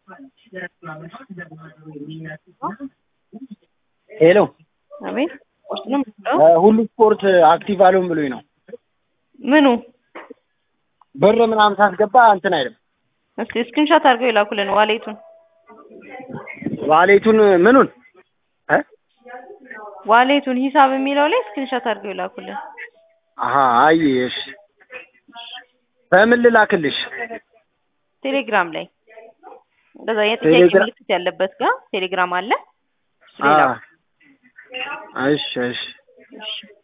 ሄሎ አቤት ቁርስ ነው የምትበላው? ሁሉ ስፖርት አክቲቭ አልሆን ብሎኝ ነው። ምኑ ብር ምናምን ሳስገባ እንትን አይልም። እስኪ ስክሪንሾት አድርገው የላኩልን ዋሌቱን ዋሌቱን ምኑን እ ዋሌቱን ሂሳብ የሚለው ላይ ስክሪንሾት አድርገው የላኩልን። አሀ አይ እሺ በምን ልላክልሽ? ቴሌግራም ላይ እንደዛ የጥያቄ ቴሌግራ- ምልክት ያለበት ጋር ቴሌግራም አለ። እሱ አ ላይ ላኩ። እሺ እሺ እሺ